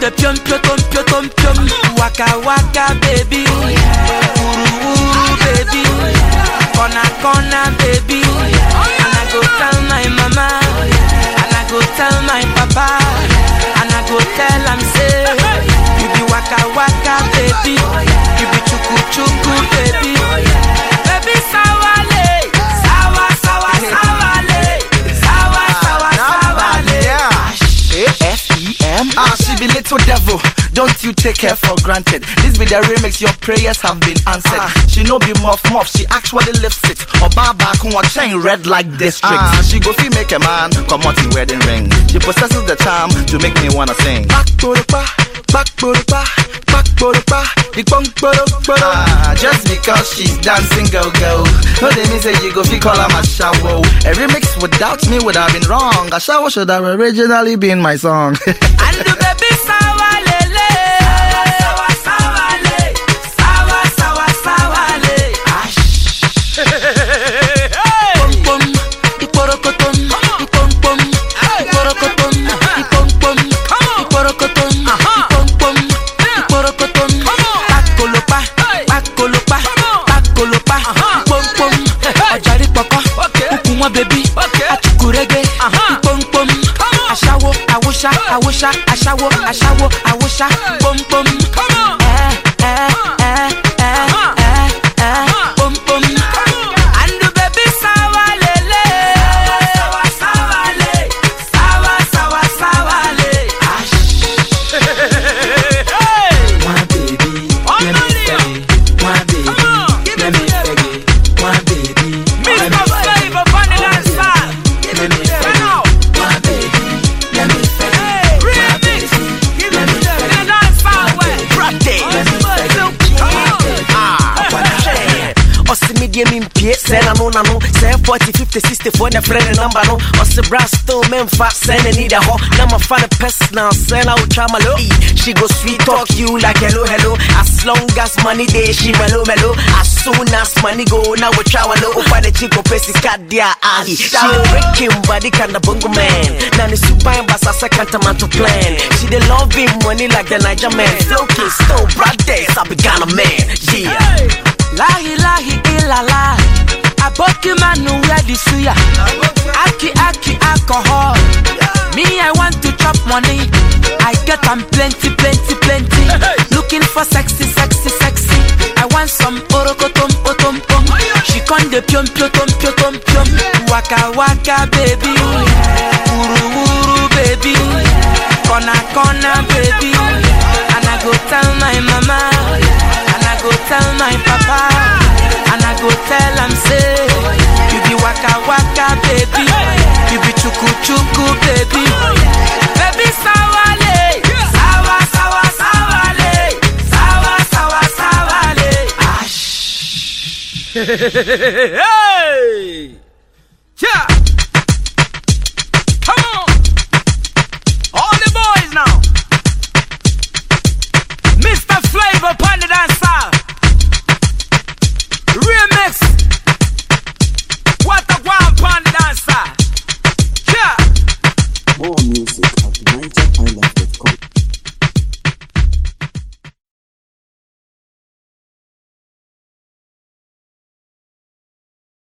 the pium pium pium pium waka waka baby uru uru baby corner corner baby and I go tell my mama and I go tell my papa and I go tell am say you be waka waka baby you be chuku chuku baby baby sawale sawa sawa sawale sawa sawa sawale. A-F-E-M. Ah, she be little devil. Don't you take her for granted. This be the remix, your prayers have been answered. She no be muff muff, she actually lifts it. Or bar back on what chain red like district. Ah, she go fee make a man come out in wedding ring. She possesses the charm to make me wanna sing. Back to the bar, back to the bar, back to the bar. The bunk, ah, just because she's dancing go go. No, they mean say you go fee call her my shower. A remix without me would have been wrong. A shower should have originally been my song. And the baby sawa lele. Sawa sawa le. Sawa sawa sawa le. Pom pom. Iporokotom. Ipom pom. Iporokotom. Ipom pom. Iporokotom. Ipom pom. Iporokotom. Pakolopa. Pakolopa. Pakolopa. Ipom pom. Ọjàrí pọ̀pọ̀. Kúkú wọn bèbí. Achukurege. Ipom pom. Aṣáwo, àwòṣá, àwòṣá, aṣáwo, aṣáwo, àwòṣá, pom pom. Ẹ ẹ ẹ ẹ ẹ ẹ pom pom. And the baby sawa lele. Sawa sawa le. Sawa sawa sawa le. My baby, let me faggy. My baby, let me faggy. My baby, let me faggy. Let me faggy. My baby, let me faggy. My baby, let me Ɔsi mi die mi mpie sɛ nanu nanu sɛ forty fifty sixty four ne frɛ ne namba no ɔsi brasto memfa sɛ n'ani da hɔ na ma fa ne personal sɛ na otwa ma lo Ee, she go sweet talk you like hello hello as long as money dey she mellow mellow as soon as money go na otwa wa lo ofa ne chico pɛ sika di a ahi she dey break him body kinda bongo man na ne suban basa sɛ kantamanto plan she dey love him money like the Niger man still kiss still brothers I be Ghana man yeah. Lahi lahi ilala. Aboki manu wear the suya. Aki aki alcohol. Me I want to chop money. I get am plenty plenty plenty. Looking for sexy sexy sexy. I want some orokotom otom pom. She con the pium pium pium pium pium. Waka waka baby. Uru uru baby. Corner corner baby. And I go tell my mama. And I go tell my papa. And I go tell am say, you be waka waka baby. You be chuku chuku baby. Baby sawale. Sawa sawa sawale. Sawa sawa sawale. Ash.